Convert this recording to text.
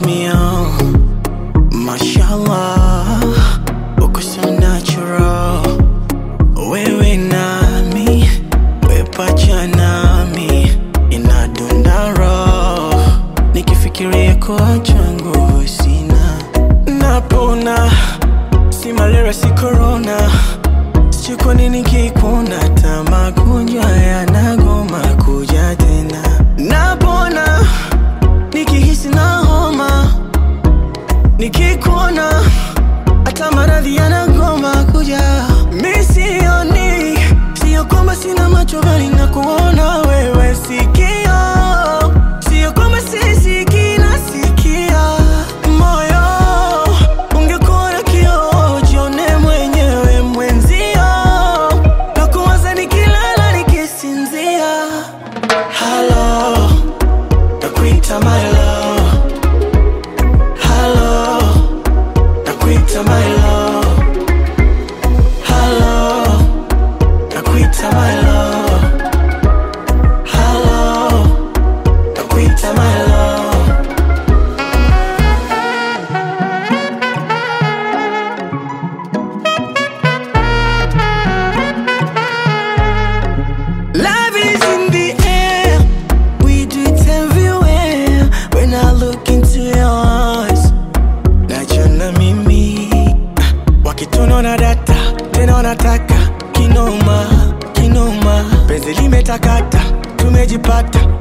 me on. Mashallah, uko so natural. Wewe nami, wepacha nami, inadunda roho. Nikifikiria kuacha nguvu sina, napona. Si malaria, si corona, sijui kwa nini kikuna ta magonjwa yanagoma kuja tena. Napona nikihisi na homa nikikuona hata maradhi yanagoma kuja. Mi sioni, sio kwamba sina macho bali na kuona wewe sikio, sio kwamba sisikii nasikia. Moyo ungekuwa na kioo, jione mwenyewe mwenzio, na kuwaza nikilala nikisinzia. Halo, nakuita my love. Hello, nakuita my love. Hello, nakuita my love. Hello, nakuita my love. Love is in the air. We do it everywhere. When I look into your eyes, najiona mimi wakituna na data tena wanataka kinoma kinoma, penzi limetakata, tumejipata